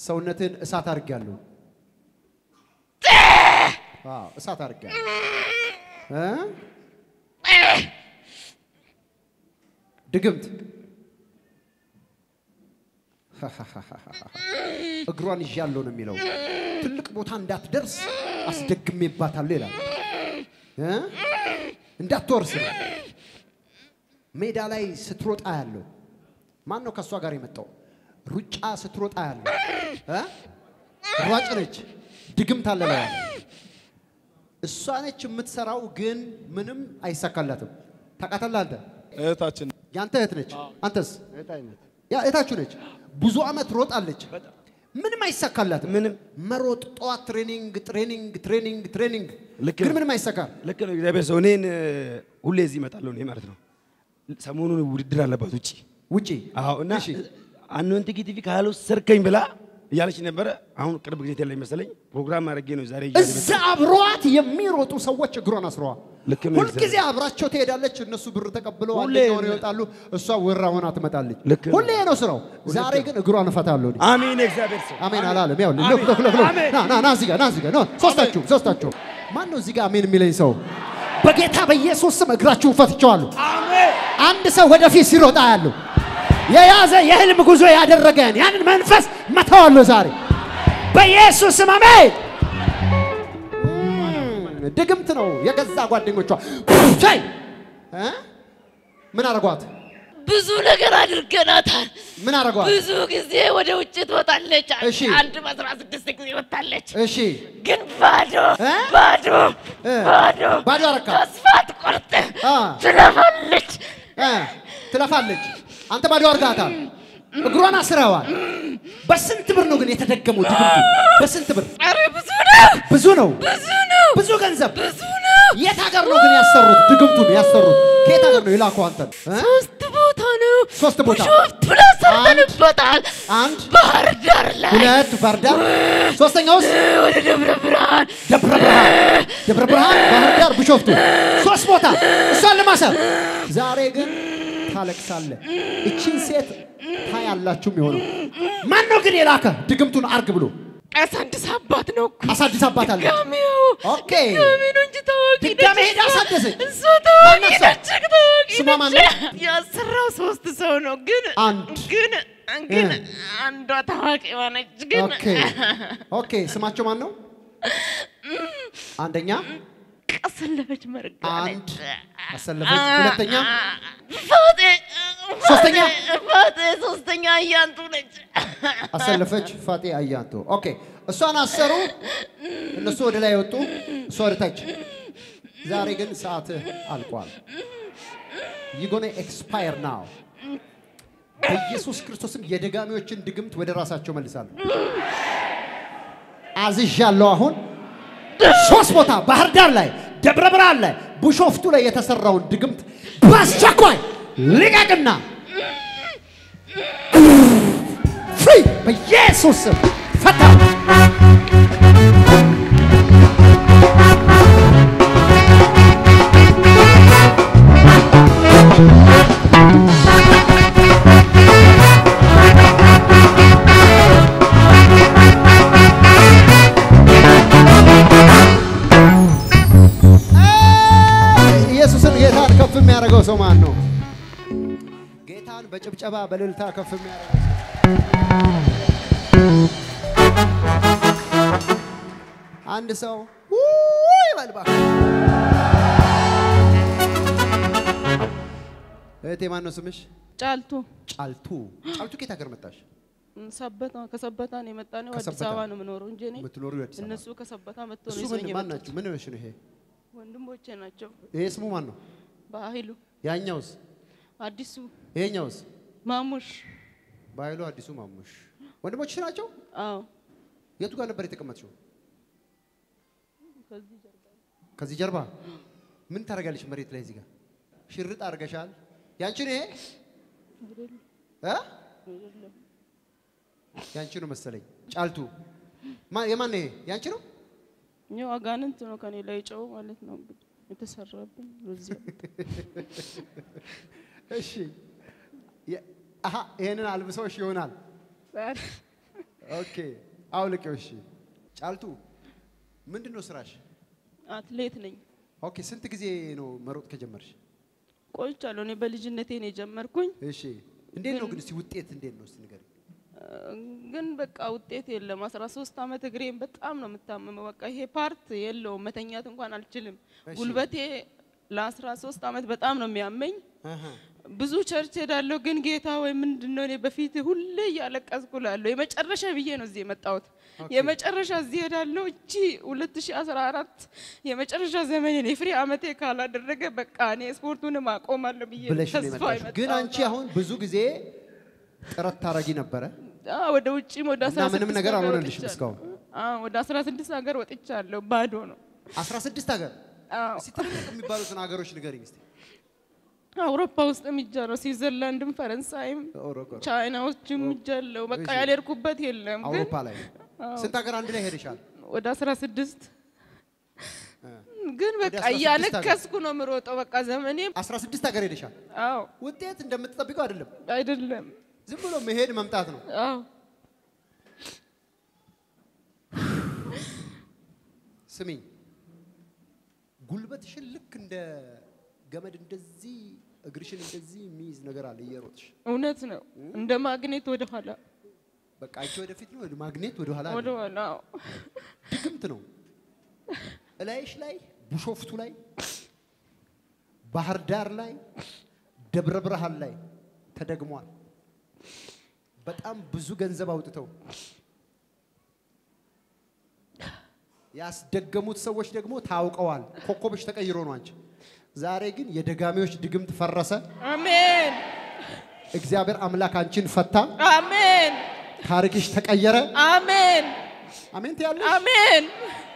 ሰውነትን እሳት አድርጌያለሁ። አዎ እሳት አድርጌያለሁ እ ድግምት እግሯን ይዣለሁ ነው የሚለው። ትልቅ ቦታ እንዳትደርስ አስደግሜባታለሁ ይላል እ እንዳትወርስ ነው። ሜዳ ላይ ስትሮጣ ያለው ማን ነው? ከእሷ ጋር የመጣው ሩጫ ስትሮጣ ያለው እ ሯጭ ነች። ድግምት አለ ላይ እሷ ነች የምትሰራው፣ ግን ምንም አይሳካላትም። ታውቃታለህ አንተ እህታችን ያንተ እህት ነች። አንተስ ያ እህታችሁ ነች። ብዙ አመት ሮጣለች፣ ምንም አይሳካላትም። ምንም መሮጥ ጠዋት ትሬኒንግ ትሬኒንግ ትሬኒንግ ትሬኒንግ ልክ ግን ነው። ምንም አይሳካም። ልክ ነው። እግዚአብሔር ሰው እኔን እ፣ ሁሌ እዚህ እመጣለሁ እኔ ማለት ነው። ሰሞኑን ውድድር አለባት ውጪ። ውጪ አዎ እና እሺ። አንወንት ቲቪ ካልወሰድከኝ ብላ እያለች ነበረ። አሁን ቅርብ ጊዜ ላይ መሰለኝ ፕሮግራም አድርጌ ነው ዛሬ ይዤ እዛ አብሯት የሚሮጡ ሰዎች እግሯን አስረዋል። ልክ ነው። ሁልጊዜ አብራቸው ትሄዳለች። እነሱ ብር ተቀብለው ሁሌ አንደኛ ሆነው ይወጣሉ። እሷ ወራ ሆና ትመጣለች። ልክ ነው። ሁሌ ነው ስራው። ዛሬ ግን እግሯን እፈታለሁ እኔ። አሜን። እግዚአብሔር ሰው አሜን አላለም። ያው ልክ ልክ ልክ ልክ አሜን። ና ና ና እዚህ ጋር ና እዚህ ጋር ና ሶስታችሁ ሶስታችሁ ማን ነው እዚህ ጋር አሜን የሚለኝ ሰው? በጌታ በኢየሱስ ስም እግራችሁን ፈትቼዋለሁ። አንድ ሰው ወደፊት ሲሮጣ ያለው የያዘ የህልም ጉዞ ያደረገን ያንን መንፈስ መተዋለሁ ዛሬ በኢየሱስ ስም አሜን። እም፣ ድግምት ነው የገዛ ጓደኞቿ ሻይ እ? ምን አረጓት? ብዙ ነገር አድርገናታል። ምን አረጓት? ብዙ ጊዜ ወደ ውጭ ትወጣለች። እሺ። አንድ በአስራ ስድስት ጊዜ ወጣለች። እሺ ግን ባዶ እ? ባዶ እ? ባዶ ባዶ አረካ ተስፋ ትቆርጥ አ ትለፋለች። እ፣ ትለፋለች። አንተ ባዶ አርጋታል። እግሯን አስረዋል። በስንት ብር ነው ግን የተደገመው ድግምቱ? በስንት ብር? ኧረ ብዙ ነው ብዙ ነው። ብዙ ነው ብዙ ገንዘብ። ብዙ ነው። የት ሀገር ነው ግን ያሰሩት? ድግምቱን ያሰሩት ከየት ሀገር ነው የላኩ አንተን? እ? ሶስት ቦታ ነው ሶስት ቦታ። ቢሾፍቱ ላይ ሰርተንበታል። አንድ ባህር ዳር ላይ ሁለት ባህር ዳር፣ ሶስተኛውስ ወደ ደብረ ብርሃን ደብረ ብርሃን፣ ደብረ ብርሃን፣ ባህር ዳር፣ ቢሾፍቱ ሶስት ቦታ እሷን ለማሰር። ዛሬ ግን ታለቅሳለህ። እቺን ሴት ታያላችሁ የሚሆነው ማን ነው ግን የላከ ድግምቱን አርግ ብሎ አሳድስ አባት ነው እኮ አሳድስ አባት አለ። ድጋሜው ኦኬ ድጋሜ ነው እንጂ ታዋቂ ድጋሜ ነች ሄዳ እሷ። አሳደሰች። እሷ ታዋቂ ማናት እሷ? ነች ታዋቂ ስሟ ማን ነች። ነው? ያሰራው ሶስት ሰው ነው ግን አንድ ግን ግን እ። አንዷ ታዋቂ ሆነች ግን ኦኬ ኦኬ ስማቸው ማን ነው? አንደኛ አሰለፈች መርጋ አንድ አሰለፈች፣ ሁለተኛ ፋጤ ሶስተኛ? ፋጤ ሶስተኛ እያንቱ ነች አሰለፈች ፋጤ አያንቶ። ኦኬ እሷን አሰሩ፣ እነሱ ወደ ላይ ወጡ፣ እሷ ወደ ታች። ዛሬ ግን ሰዓትህ አልቋል። ይጎነ ኤክስፓየር ናው። በኢየሱስ ክርስቶስም የደጋሚዎችን ድግምት ወደ ራሳቸው መልሳለሁ። አዝዣለሁ። አሁን ሶስት ቦታ ባህር ዳር ላይ፣ ደብረ ብርሃን ላይ፣ ቢሾፍቱ ላይ የተሰራውን ድግምት በአስቸኳይ ልቀቅና ፍሪ በኢየሱስ ስም ፈታ። ኢየሱስን ጌታን ከፍ የሚያደርገው ሰው ማን ነው? ጌታን በጭብጨባ በእልልታ ከፍ የሚያደርገው ሰው አንድ ሰው ውይ በል እባክህ። እህቴ ማን ነው ስምሽ? ጫልቱ ጫልቱ። ጫልቱ ከየት ሀገር መጣሽ? ሰበታ ከሰበታ ነው የመጣ ነው። አዲስ ከሰበታ? አበባ ነው የምኖረው እንጂ እኔ የምትኖሪው አዲስ አበባ? እነሱ ከሰበታ መጥቶ እሱ ነው ምን ይዘውኝ ማን የመጡት። ናቸው? ምን ነሽ ነው ይሄ? ወንድሞቼ ናቸው። ይሄ ስሙ ማን ነው? በኃይሉ ያኛውስ? አዲሱ ይሄኛውስ? ማሙሽ ባይሉ አዲሱ ማሙሽ ወንድሞችሽ ናቸው? አዎ የቱ ጋር ነበር የተቀመጥሽው? ከዚህ ጀርባ ከዚህ ጀርባ ምን ታደርጋለሽ? መሬት ላይ እዚህ ጋር ሽርጥ አድርገሻል። ያንቺ ነው ይሄ እ? ያንቺ ነው መሰለኝ። ጫልቱ ማ- የማን ነው ይሄ? ያንቺ ነው? እኛው አጋንንት ነው ከኔ ላይ ጨው ማለት ነው እንግዲህ የተሰራብኝ በዚህ እሺ የ- አሀ ይሄንን አልብሰውሽ ይሆናል ኦኬ አውልቄው። እሺ ጫልቱ ምንድን ነው ስራሽ? አትሌት ነኝ። ኦኬ ስንት ጊዜ ነው መሮጥ ከጀመርሽ? ቆይቻለሁ። እኔ በልጅነቴ ነው የጀመርኩኝ፣ እሺ እንዴት ነው ግን እስቲ ውጤት እንዴት ነው እስቲ ንገሪኝ። ግን በቃ ውጤት የለም። አስራ ሶስት አመት እግሬን በጣም ነው የምታመመው። በቃ ይሄ ፓርት የለውም። መተኛት እንኳን አልችልም። እሺ። ጉልበቴ ለአስራ ሶስት አመት በጣም ነው የሚያመኝ። አሃ ብዙ ቸርች ሄዳለሁ፣ ግን ጌታ ወይ ምንድን ነው እኔ በፊት ሁሌ እያለቀስኩ እላለሁ። የመጨረሻ ብዬ ነው እዚህ የመጣሁት። የመጨረሻ እዚህ ሄዳለሁ። እቺ 2014 የመጨረሻ ዘመኔን የፍሬ አመቴ ካላደረገ በቃ እኔ ስፖርቱንም አቆማለሁ ብዬ ብለሽ ነው ተስፋ የመጣሽው። ግን የመጣሁት። አንቺ አሁን ብዙ ጊዜ ጥረት ታረጊ ነበረ አዎ፣ ወደ ውጭም ወደ እና 16 ምንም ነገር ሀገር አልሆነልሽም ወጥቻለሁ። እስካሁን? አዎ፣ ወደ 16 ሀገር ወጥቻለሁ። ባዶ ነው። 16 ሀገር አዎ፣ እስቲ ትልልቅ የሚባሉትን ሀገሮች ንገሪኝ እስቲ። አውሮፓ ውስጥ የሚጃለው ስዊዘርላንድም፣ ፈረንሳይም፣ ኦሮጎ- ቻይናዎችም የሚጃለው በቃ እሺ። ያልሄድኩበት የለም። ግን አውሮፓ ላይ ስንት ሀገር አንድ ላይ ሄደሻል? ወደ 16 ግን በቃ 16 እያለከስኩ ነው የምሮጠው። በቃ ዘመኔ 16 ሀገር ሄደሻል። አዎ ውጤት እንደምትጠብቀው አይደለም፣ አይደለም። ዝም ብሎ መሄድ መምጣት ነው። አዎ ስሚኝ፣ ጉልበትሽን ልክ እንደ ገመድ እንደዚህ እግርሽን እንደዚህ የሚይዝ ነገር አለ እየሮጥሽ። እውነት ነው። እንደ ማግኔት ወደ ኋላ በቃ አንቺ ወደፊት ነው፣ ማግኔት ወደ ኋላ ወደ አለ። ኋላ አዎ። ድግምት ነው። እላይሽ ላይ ቡሾፍቱ ላይ ባህር ዳር ላይ ደብረ ብርሃን ላይ ተደግሟል። በጣም ብዙ ገንዘብ አውጥተው ያስደገሙት ሰዎች ደግሞ ታውቀዋል። ኮከብሽ ተቀይሮ ነው አንቺ። ዛሬ ግን የደጋሚዎች ድግምት ፈረሰ። አሜን እግዚአብሔር አምላክ አንቺን ፈታ። አሜን ታሪክሽ ተቀየረ። አሜን አሜን ትያለሽ። አሜን።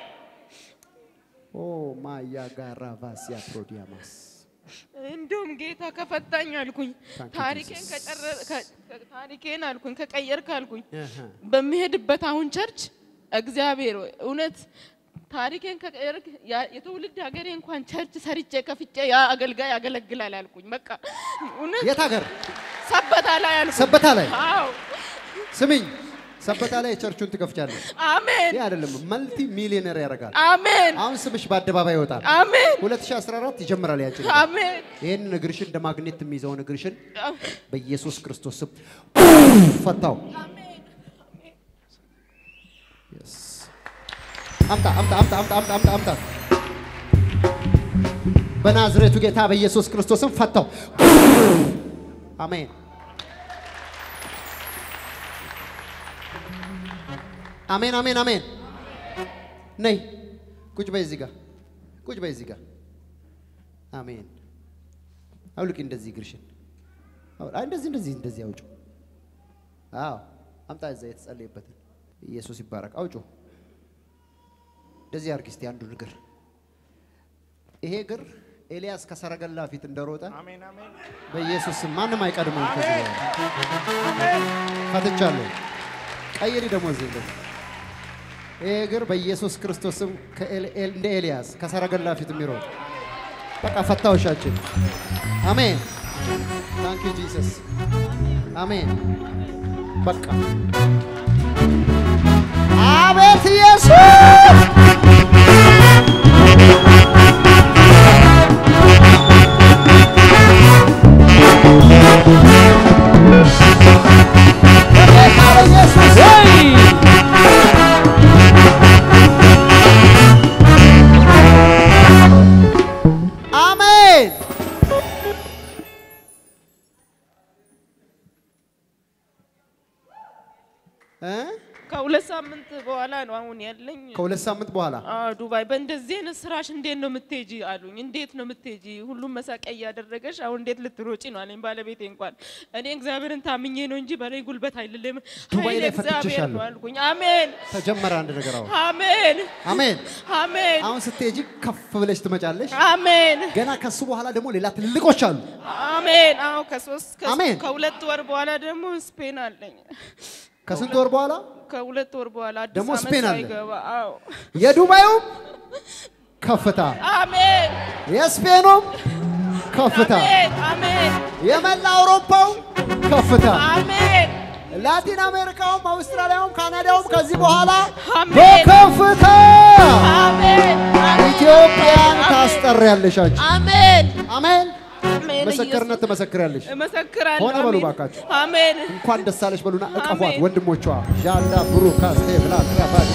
ኦ ማያ ጋራ ቫሲያ ፕሮዲያማስ እንደውም ጌታ ከፈታኝ አልኩኝ Thank you, ታሪኬን Jesus. ከጨረ- ከ- ከ- ታሪኬን አልኩኝ ከቀየርክ አልኩኝ እህ። በሚሄድበት አሁን ቸርች እግዚአብሔር ሆይ እውነት ታሪኬን ከቀየርክ ያ- የትውልድ ሀገሬ እንኳን ቸርች ሰርቼ ከፍቼ ያ አገልጋይ ያገለግላል አልኩኝ። በቃ እውነት የት ሀገር? ሰበታ ላይ አልኩኝ። ሰበታ ላይ አዎ ስሚኝ፣ ሰበታ ላይ ቸርቹን ትከፍቻለሽ። አሜን ይህ አይደለም መልቲ ሚሊዮነር ያደርጋል። አሜን አሁን ስምሽ በአደባባይ ይወጣል። አሜን 2014 ይጀምራል ያንቺ ነገር። አሜን ይህንን እግርሽን እንደ ማግኔት የሚይዘውን እግርሽን በኢየሱስ ክርስቶስ ስም ፈታው። Yes. አምጣ አምጣ አምጣ አምጣ አምጣ አምጣ አምጣ በናዝሬቱ ጌታ በኢየሱስ ክርስቶስም ፈታው። አሜን አሜን አሜን አሜን። ነይ ቁጭ በይ እዚህ ጋር ቁጭ በይ እዚህ ጋር። አሜን። አውልቂ እንደዚህ እግርሽን አው- አይ እንደዚህ እንደዚህ እንደዚህ አውጩ። አዎ አምጣ እዛ የተጸለየበትን ኢየሱስ ይባረክ። አውጩ። እንደዚህ አድርጊ እስቲ አንዱን እግር። ይሄ እግር ኤልያስ ከሰረገላ ፊት እንደሮጠ በኢየሱስ ስም ማንም አይቀድመው። ፈትቻለሁ። ቀይሪ ደግሞ እዚህ እንደዚህ ይሄ እግር በኢየሱስ ክርስቶስ ስም ከኤል- ኤል- እንደ ኤልያስ ከሰረገላ ፊት የሚሮጥ በቃ ፈታውሻችን። አሜን። ታንክ ዩ ጂሰስ። አሜን። በቃ አቤት ኢየሱስ በጌታ በኢየሱስ አሜን። እ? ከሁለት ሳምንት በኋላ ነው አሁን ያለኝ ከሁለት ሳምንት በኋላ አዎ ዱባይ በእንደዚህ አይነት ስራሽ እንዴት ነው የምትሄጂ አሉኝ። እንዴት ነው የምትሄጂ? ሁሉም መሳቂያ እያደረገሽ አሁን እንዴት ልትሮጪ ነው አለኝ ባለቤቴ። እንኳን እኔ እግዚአብሔርን ታምኜ ነው እንጂ በላይ ጉልበት አይደለም ዱባይ ኃይል ላይ እግዚአብሔር ፈትቼሻለሁ። ነው አልኩኝ። አሜን ተጀመረ አንድ ነገር አሁን አሜን አሜን። አሜን አሁን ስትሄጂ ከፍ ብለሽ ትመጫለሽ። አሜን ገና ከሱ በኋላ ደግሞ ሌላ ትልቆች አሉ። አሜን። አዎ ከሶስት ከ- አሜን። ከሁለት ወር በኋላ ደግሞ ስፔን አለኝ። ከስንት ወር በኋላ ከሁለት ወር በኋላ አዲስ ደግሞ ዓመት ስፔን አለ። ሳይገባ አዎ የዱባዩም ከፍታ አሜን የስፔኑም ከፍታ አሜን አሜን የመላ አውሮፓው ከፍታ አሜን ላቲን አሜሪካውም አውስትራሊያውም ካናዳውም ከዚህ በኋላ አሜን። በከፍታ አሜን ኢትዮጵያን ታስጠሪያለሽ አንቺ። አሜን አሜን። አሜን ምስክርነት ትመሰክሪያለሽ። እመሰክራለሁ። ሆነ በሉ አሜን። ባካችሁ። አሜን። እንኳን ደስ አለሽ በሉና እቀፏት አሜን። ወንድሞቿ ዣላ ብሩካ ስቴፍላ ክራባዲ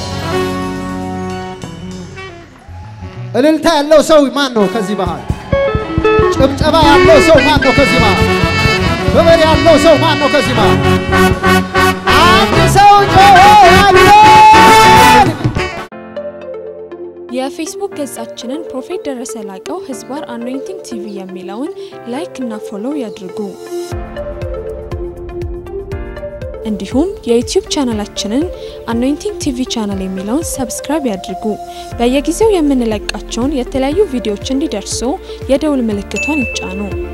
እልልታ ያለው ሰው ማን ነው ከዚህ መሃል? ጭብጨባ ያለው ሰው ማን ነው ከዚህ መሃል? ክብር ያለው ሰው ማን ነው ከዚህ መሃል? አንድ ሰው ጮሆ አሜን! የፌስቡክ ገጻችንን ፕሮፌት ደረሰ ላቀው ህዝባር አኖይንቲንግ ቲቪ የሚለውን ላይክ እና ፎሎው ያድርጉ። እንዲሁም የዩቲዩብ ቻናላችንን አኖይንቲንግ ቲቪ ቻናል የሚለውን ሰብስክራይብ ያድርጉ። በየጊዜው የምንለቃቸውን የተለያዩ ቪዲዮዎች እንዲደርሱ የደውል ምልክቷን ይጫኑ።